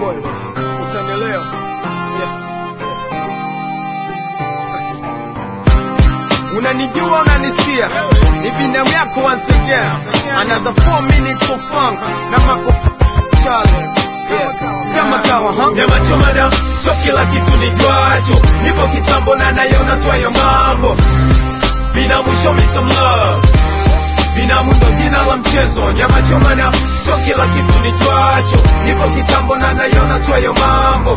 boy, utanielewa. Yeah. Unanijua, unanisikia, ni binamu yako once again. Another 4 minutes of funk na mako Charlie. Yeah. Kama kawa, huh? Nyama choma na sio kila kitu nijuacho, nipo kitambo na nayona twayo mambo. Binamu show me some love, binamu ndo jina la mchezo. Nyama choma na sio kila kitu nijuacho, nipo kitambo na nayona twayo mambo.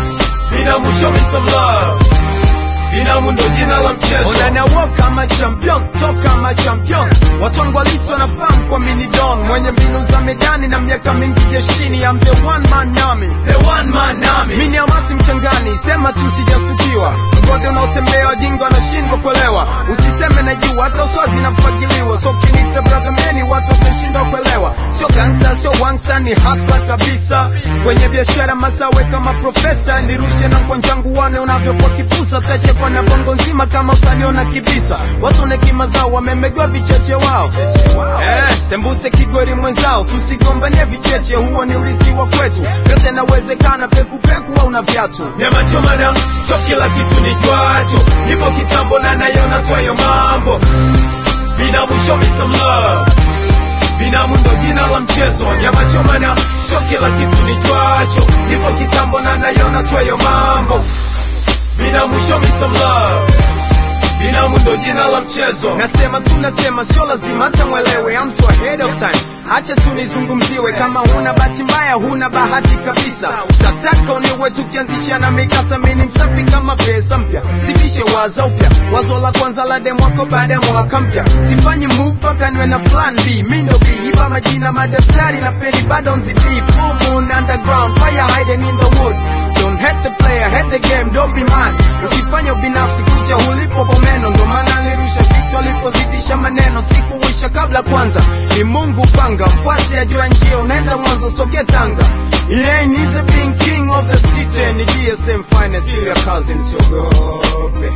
Binamu show me some love, binamu ndo jina la mchezo. Unanawa kama champion, toka kama champion. Watu wangu halisi wanafahamu kwa mini don, mwenye mbinu za medani na miaka mingi jeshini. I'm the one man army. The one man army. Mimi ni hamasi mchangani, sema tu sijastukiwa. Mgode unaotembea wajinga wanashindwa kuelewa. Usiseme najua, hata uswazi nafagiliwa. So kinita brother meni, watu watashindwa kuelewa. Sio gangsta, sio wangsta, ni hustler kabisa. Kwenye biashara masawe kama profesa, nirushe na mkonjangu wane unavyokuwa kipusa. Tachekwa na bongo nzima kama utaniona kibisa. Watu na hekima zao wamemegwa vicheche wao. Eh, sembuse kigori mwenzao, tusigombanie vicheche, huo ni urithi wa kwetu. Yote nawezekana, pekupeku au na viatu. Nyama choma na sio kila kitu nijuacho, nipo kitambo na nayona twayo mambo. Binamu show me some love, binamu ndo jina la mchezo. Nyama choma na sio kila kitu nijuacho, nipo kitambo na nayona twayo mambo. Binamu show me some love, binamu ndo jina la mchezo. Nasema tu nasema, sio lazima hata mwelewe. I'm so ahead of time, acha tu nizungumziwe. Kama huna bahati mbaya, huna bahati kabisa. Utataka uniwe tukianzisha na mikasa, mimi ni msafi kama pesa mpya, sifishe waza upya. Wazo la kwanza la demo wako baada ya mwaka mpya, sifanyi move mpaka niwe na plan B. Mimi ndo B, iba majina madaftari na peni bado nzibii. Full moon underground, fire hiding in the wood. Don't hate the player, hate the game, don't be mad. Usifanye ubinafsi kucha ulipo bomeno, ndo maana nirusha kichwa alipozidisha maneno. Sikuwisha kabla kwanza, ni Mungu panga, mfuasi ajua njia, unaenda mwanzo soke Tanga. It ain't easy being king of the city, ni DSM finest, still your cousin, siogope.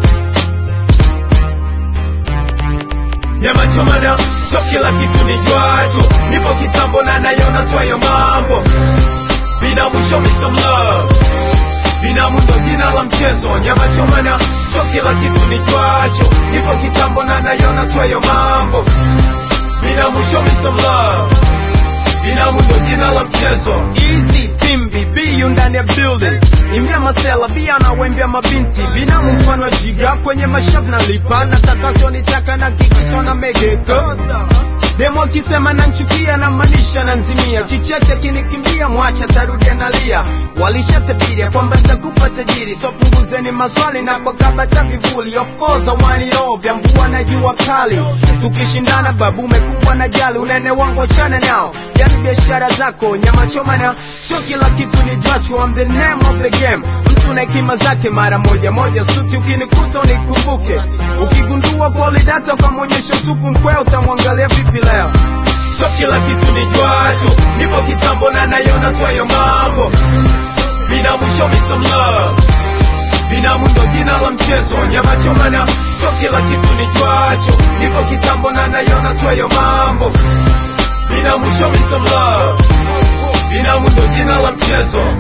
Nyama choma na sio kila kitu nijuacho, nipo kitambo na nayona twayo mambo. Binamu show me some love, binamu ndo jina la mchezo. Nyama choma na sio kila kitu nijuacho, nipo kitambo na nayona twayo mambo. Binamu show me some love, binamu ndo jina la mchezo. Easy Pimbi biyu ndani ya building imbia masela bia na wembia mabinti binamu mfano wa jiga kwenye mashavu na lipa nataka sio nitaka na kikisho na megeka demo akisema nanchukia na manisha na nzimia kicheche kinikimbia mwacha tarudia nalia walishatabiria kwamba nitakufa tajiri so punguzeni maswali na kwa kabata vivuli of course I want it all vya mvua na jua kali tukishindana babu umekuwa na jali unene wangu achana nao yani biashara zako nyama choma na sio kila kitu ni jachu I'm the name of the game mtu na hekima zake mara moja moja suti ukinikuta unikumbuke ukigundua polidata kwa mwonyesho tupu mkweo utamwangalia vipi leo Sio kila kitu nijuacho, nipo kitambo na nayona twayo mambo. Binamu show me some love, binamu ndo jina la mchezo. Nyama choma na sio kila kitu nijuacho, nipo kitambo na nayona twayo mambo. Binamu show me some love, binamu ndo jina la mchezo.